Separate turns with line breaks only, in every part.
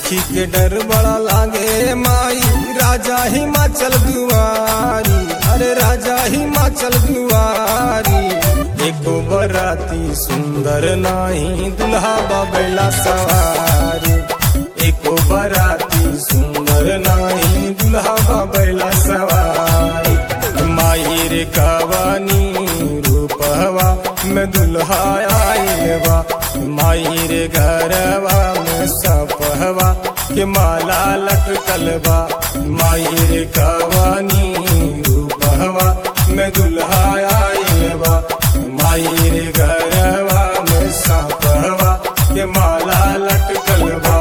देखी के डर बड़ा लागे माई राजा हिमाचल दुआरी अरे राजा हिमाचल दुआरी एको बराती सुंदर नाही दुल्हा बबैला सवारी एको बराती सुंदर नाही दुल्हा बबैला सवारी माई रे कवानी रूपवा में दुल्हा आइल बा माई रे घरवा में सपहवा के माला लटकल बा माई रे कवानी रूपवा में दुल्हा आइल बा माई रे घरवा में सपहवा के माला लटकल बा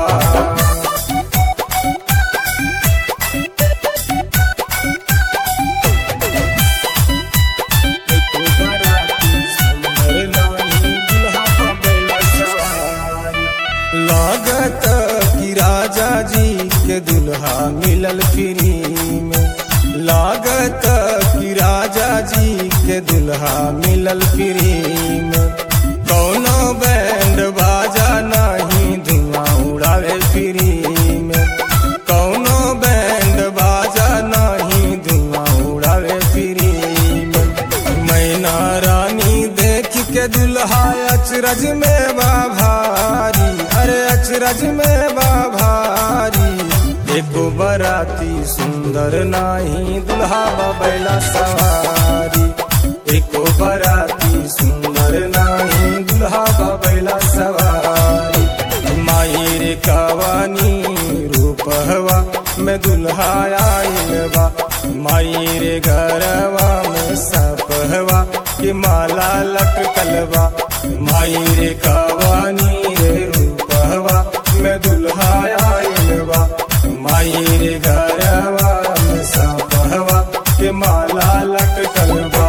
लागत कि राजा जी के दुल्हा मिलल फ्री में लागत कि राजा जी के दुल्हा मिलल फ्री में कौनो बैंड बाजा नहीं धुआं उड़ावे फ्री में कौनो बैंड बाजा नहीं धुआं उड़ावे फ्री में मैना रानी देख के दुल्हा अचरज में बा भारी अरे अचरज में बा भारी एको बराती सुंदर नाही दुल्हा बैला सवारी एको बराती सुंदर नाही दुल्हा बैला सवारी माई रे कवानी रूपहवा में दुल्हा आइल बा माई रे घरवा में सपहवा के माला लटकल बा माई रे कवानी रे रूपहवा में दुल्हा आइल बा माई रे घरवा में सपहवा के माला लटकल बा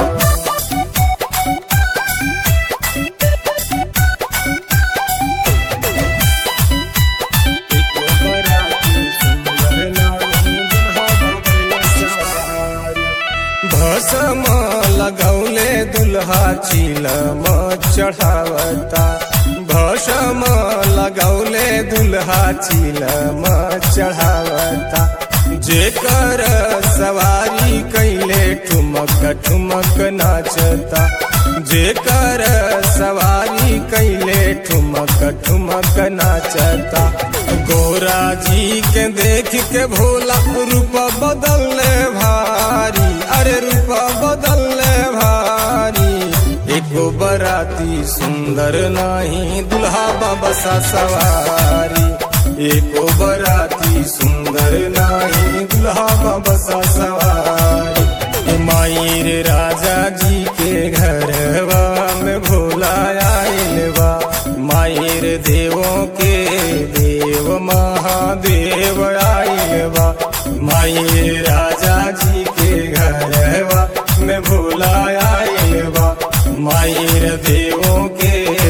भसम लगौले दुल्हा चिलम चढ़ावता भसम लगौले दुल्हा चिलम चढ़ावता जेकर सवारी कैले ठुमक ठुमक नाचता जेकर सवारी कैले ठुमक ठुमक नाचता गोरा जी के देख के भोला रूप बदलने भारी अरे रूप बदलने भारी एको बराती सुंदर नाही दुल्हा बसा सवारी एको बराती सुंदर नाही दुल्हा बसा सवारी माई रे राजा जी के घरवा में भोला आइल बा माई रे देवों के देव महादेव आइल बा माई रे राजा जी के घरवा में भोला आइल बा माई रे देवों के